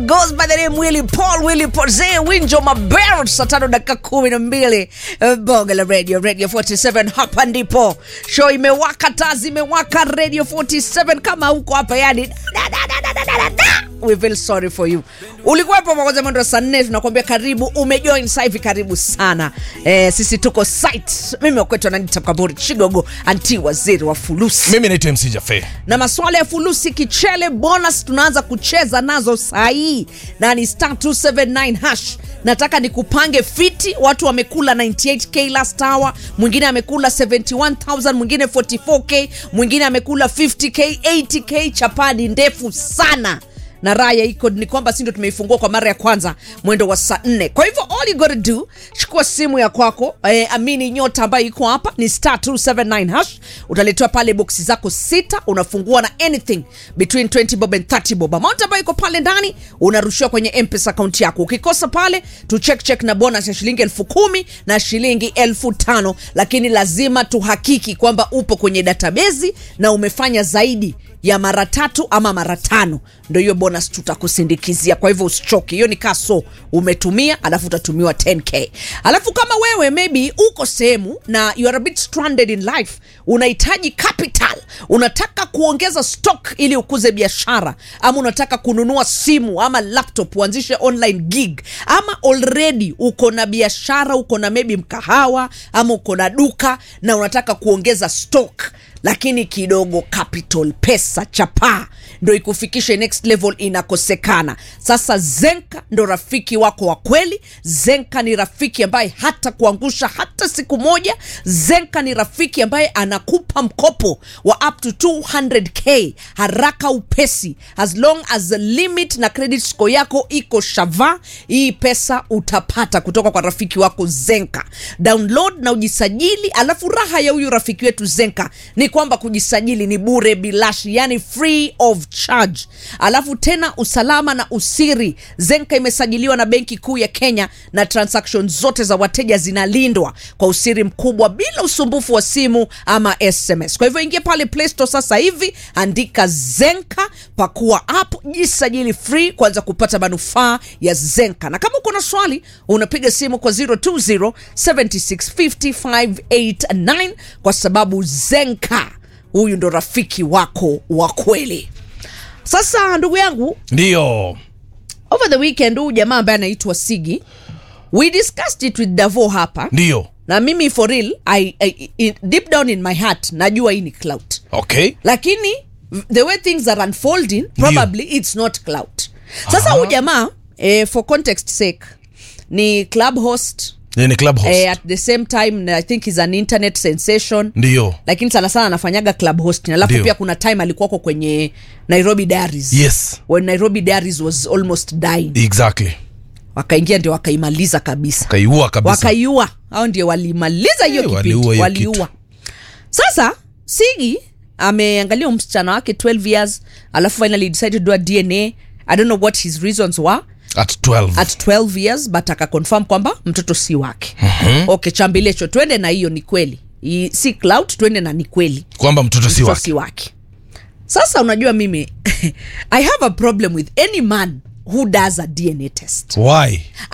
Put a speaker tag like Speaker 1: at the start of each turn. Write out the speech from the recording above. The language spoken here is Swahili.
Speaker 1: goes by the name Willy Paul, Willy Poze, Winjo Mabel, saa tano dakika kumi na mbili Eh, bonge la radio, radio 47 hapa ndipo show imewaka, taa zimewaka, radio 47 kama huko hapa yani da, da, da, da, da, da, da, da. We feel sorry for you. Ulikuwepo mwanzo mwendo wa saa nne, tunakuambia karibu, umejoin sasa hivi, karibu sana. Eh, sisi tuko site. Mimi wakwetu ananita Kaburi Chigogo, anti waziri wa fulusi
Speaker 2: mimi naitwa mc jafe
Speaker 1: na maswala ya fulusi kichele bonus tunaanza kucheza nazo sahii na ni star 279 hash nataka nikupange fiti watu wamekula 98k last hour mwingine amekula 71000 mwingine 44k mwingine amekula 50k 80k chapadi ndefu sana na raya iko ni kwamba si ndo tumeifungua kwa mara ya kwanza mwendo wa saa nne kwa hivyo all you gotta do chukua simu ya kwako eh, amini nyota ambayo iko hapa ni star 279 hash utaletewa pale boksi zako sita unafungua na anything between 20 bob and 30 bob amount ambayo iko pale ndani unarushiwa kwenye mpesa akaunti yako ukikosa pale tu check check na bonus ya shilingi elfu kumi na shilingi elfu tano lakini lazima tuhakiki kwamba upo kwenye databezi na umefanya zaidi ya mara tatu ama mara tano ndo hiyo bonus tutakusindikizia kwa hivyo usichoke hiyo ni kaso umetumia alafu utatumiwa 10k alafu kama wewe maybe uko sehemu na you are a bit stranded in life unahitaji capital unataka kuongeza stock ili ukuze biashara ama unataka kununua simu ama laptop uanzishe online gig ama already uko na biashara uko na maybe mkahawa ama uko na duka na unataka kuongeza stock lakini kidogo capital pesa chapaa ndo ikufikishe next level inakosekana sasa zenka ndo rafiki wako wa kweli zenka ni rafiki ambaye hata kuangusha hata siku moja zenka ni rafiki ambaye anakupa mkopo wa up to 200k haraka upesi as long as the limit na credit score yako iko shava hii pesa utapata kutoka kwa rafiki wako zenka download na ujisajili alafu raha ya huyu rafiki wetu zenka ni kwamba kujisajili ni bure bilashi yani free of charge alafu tena usalama na usiri zenka imesajiliwa na benki kuu ya kenya na transaction zote za wateja zinalindwa kwa usiri mkubwa bila usumbufu wa simu ama sms kwa hivyo ingia pale play store sasa hivi andika zenka pakua app jisajili free kuanza kupata manufaa ya zenka na kama uko na swali unapiga simu kwa 020 7650589 kwa sababu zenka huyu ndo rafiki wako wa kweli sasa ndugu yangu
Speaker 2: ndiyo
Speaker 1: over the weekend huyu jamaa ambaye anaitwa sigi we discussed it with davo hapa
Speaker 2: ndiyo
Speaker 1: na mimi for real I, I, in, deep down in my heart najua hii ni clout
Speaker 2: okay
Speaker 1: lakini the way things are unfolding probably it's not clout sasa huyu jamaa eh, for context sake ni club host
Speaker 2: Yeye ni club host
Speaker 1: eh, at the same time i think is an internet sensation
Speaker 2: ndiyo
Speaker 1: lakini sana sana anafanyaga club hosting alafu
Speaker 2: Ndio.
Speaker 1: pia kuna time alikuwako kwenye nairobi diaries
Speaker 2: yes
Speaker 1: when nairobi diaries was almost dying
Speaker 2: exactly
Speaker 1: wakaingia ndio wakaimaliza kabisa
Speaker 2: kaiua kabisa
Speaker 1: wakaiua au ndio walimaliza hiyo
Speaker 2: Eh,
Speaker 1: kipindi
Speaker 2: waliua hiyo
Speaker 1: waliua
Speaker 2: kitu.
Speaker 1: sasa sigi ameangalia huyu msichana wake 12 years alafu finally decided to do a dna i don't know what his reasons were
Speaker 2: at 12
Speaker 1: at 12 years but akaconfirm kwamba mtoto si wake mm-hmm. okay chambilecho twende na hiyo ni kweli I, si clout twende na ni kweli
Speaker 2: kwamba mtoto si
Speaker 1: mtoto
Speaker 2: wake
Speaker 1: si wake sasa unajua mimi i have a problem with any man who does a dna test
Speaker 2: why